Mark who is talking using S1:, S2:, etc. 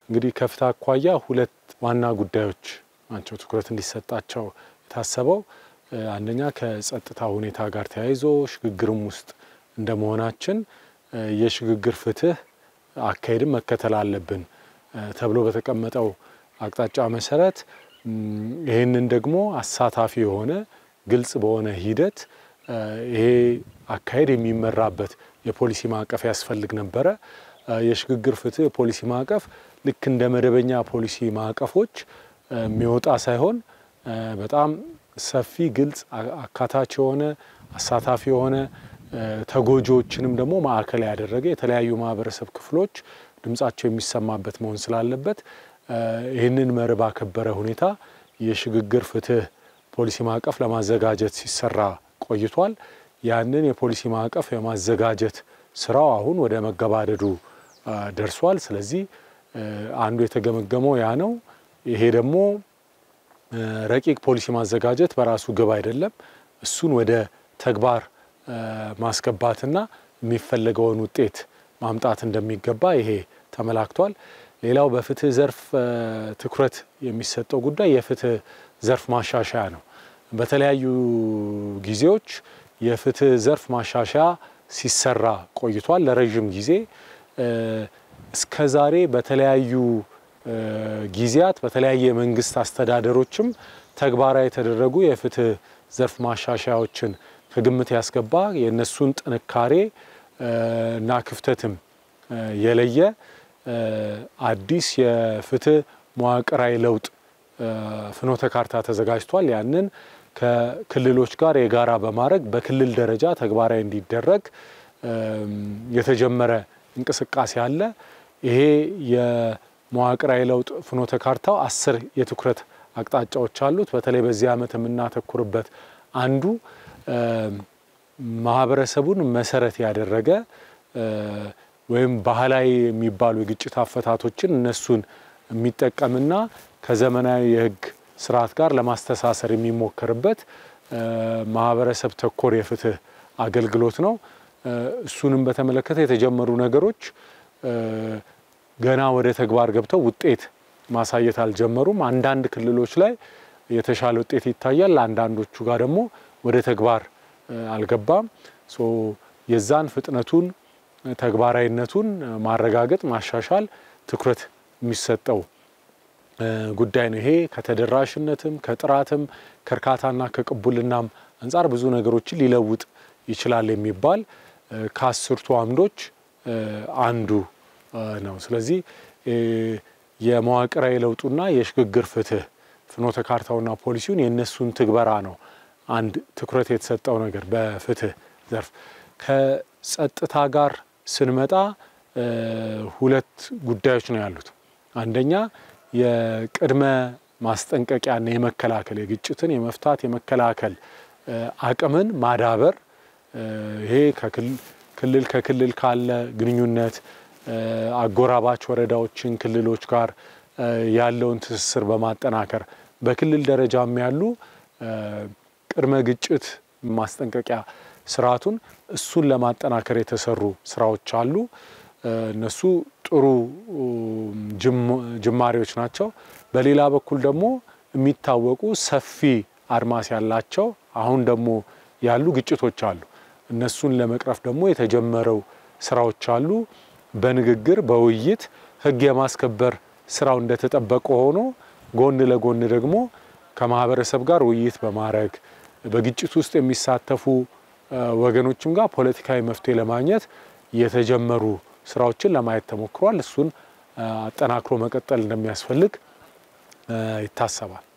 S1: እንግዲህ ከፍትህ አኳያ ሁለት ዋና ጉዳዮች ናቸው ትኩረት እንዲሰጣቸው የታሰበው። አንደኛ ከጸጥታ ሁኔታ ጋር ተያይዞ ሽግግርም ውስጥ እንደመሆናችን የሽግግር ፍትህ አካሄድም መከተል አለብን ተብሎ በተቀመጠው አቅጣጫ መሰረት ይህንን ደግሞ አሳታፊ የሆነ ግልጽ በሆነ ሂደት ይሄ አካሄድ የሚመራበት የፖሊሲ ማዕቀፍ ያስፈልግ ነበረ። የሽግግር ፍትህ የፖሊሲ ማዕቀፍ ልክ እንደ መደበኛ ፖሊሲ ማዕቀፎች የሚወጣ ሳይሆን በጣም ሰፊ፣ ግልጽ፣ አካታች የሆነ አሳታፊ የሆነ ተጎጂዎችንም ደግሞ ማዕከል ያደረገ የተለያዩ ማህበረሰብ ክፍሎች ድምጻቸው የሚሰማበት መሆን ስላለበት ይህንን መርህ ባከበረ ሁኔታ የሽግግር ፍትህ ፖሊሲ ማዕቀፍ ለማዘጋጀት ሲሰራ ቆይቷል። ያንን የፖሊሲ ማዕቀፍ የማዘጋጀት ስራው አሁን ወደ መገባደዱ ደርሷል። ስለዚህ አንዱ የተገመገመው ያ ነው። ይሄ ደግሞ ረቂቅ ፖሊሲ ማዘጋጀት በራሱ ግብ አይደለም። እሱን ወደ ተግባር ማስገባትና የሚፈለገውን ውጤት ማምጣት እንደሚገባ ይሄ ተመላክቷል። ሌላው በፍትህ ዘርፍ ትኩረት የሚሰጠው ጉዳይ የፍትህ ዘርፍ ማሻሻያ ነው። በተለያዩ ጊዜዎች የፍትህ ዘርፍ ማሻሻያ ሲሰራ ቆይቷል ለረዥም ጊዜ። እስከ ዛሬ በተለያዩ ጊዜያት በተለያየ መንግስት አስተዳደሮችም ተግባራዊ የተደረጉ የፍትህ ዘርፍ ማሻሻያዎችን ከግምት ያስገባ የእነሱን ጥንካሬ እና ክፍተትም የለየ አዲስ የፍትህ መዋቅራዊ ለውጥ ፍኖተ ካርታ ተዘጋጅቷል። ያንን ከክልሎች ጋር የጋራ በማድረግ በክልል ደረጃ ተግባራዊ እንዲደረግ የተጀመረ እንቅስቃሴ አለ። ይሄ የመዋቅራዊ ለውጥ ፍኖተ ካርታው አስር የትኩረት አቅጣጫዎች አሉት። በተለይ በዚህ ዓመት የምናተኩርበት አንዱ ማህበረሰቡን መሰረት ያደረገ ወይም ባህላዊ የሚባሉ የግጭት አፈታቶችን እነሱን የሚጠቀምና ከዘመናዊ የህግ ስርዓት ጋር ለማስተሳሰር የሚሞከርበት ማህበረሰብ ተኮር የፍትህ አገልግሎት ነው። እሱንም በተመለከተ የተጀመሩ ነገሮች ገና ወደ ተግባር ገብተው ውጤት ማሳየት አልጀመሩም። አንዳንድ ክልሎች ላይ የተሻለ ውጤት ይታያል። አንዳንዶቹ ጋር ደግሞ ወደ ተግባር አልገባም። የዛን ፍጥነቱን ተግባራዊነቱን ማረጋገጥ ማሻሻል ትኩረት የሚሰጠው ጉዳይ ነው። ይሄ ከተደራሽነትም ከጥራትም ከእርካታና ከቅቡልናም አንጻር ብዙ ነገሮችን ሊለውጥ ይችላል የሚባል ከአስርቱ አምዶች አንዱ ነው። ስለዚህ የመዋቅራዊ ለውጡና የሽግግር ፍትህ ፍኖተ ካርታውና ፖሊሲውን የእነሱን ትግበራ ነው አንድ ትኩረት የተሰጠው ነገር በፍትህ ዘርፍ። ከጸጥታ ጋር ስንመጣ ሁለት ጉዳዮች ነው ያሉት። አንደኛ የቅድመ ማስጠንቀቂያና የመከላከል የግጭትን የመፍታት የመከላከል አቅምን ማዳበር ይሄ ክልል ከክልል ካለ ግንኙነት አጎራባች ወረዳዎችን ክልሎች ጋር ያለውን ትስስር በማጠናከር በክልል ደረጃም ያሉ ቅድመ ግጭት ማስጠንቀቂያ ስርዓቱን እሱን ለማጠናከር የተሰሩ ስራዎች አሉ። እነሱ ጥሩ ጅማሬዎች ናቸው። በሌላ በኩል ደግሞ የሚታወቁ ሰፊ አድማስ ያላቸው አሁን ደግሞ ያሉ ግጭቶች አሉ። እነሱን ለመቅረፍ ደግሞ የተጀመረው ስራዎች አሉ። በንግግር በውይይት ህግ የማስከበር ስራው እንደተጠበቀ ሆኖ ጎን ለጎን ደግሞ ከማህበረሰብ ጋር ውይይት በማድረግ በግጭት ውስጥ የሚሳተፉ ወገኖችም ጋር ፖለቲካዊ መፍትሄ ለማግኘት የተጀመሩ ስራዎችን ለማየት ተሞክሯል። እሱን አጠናክሮ መቀጠል እንደሚያስፈልግ ይታሰባል።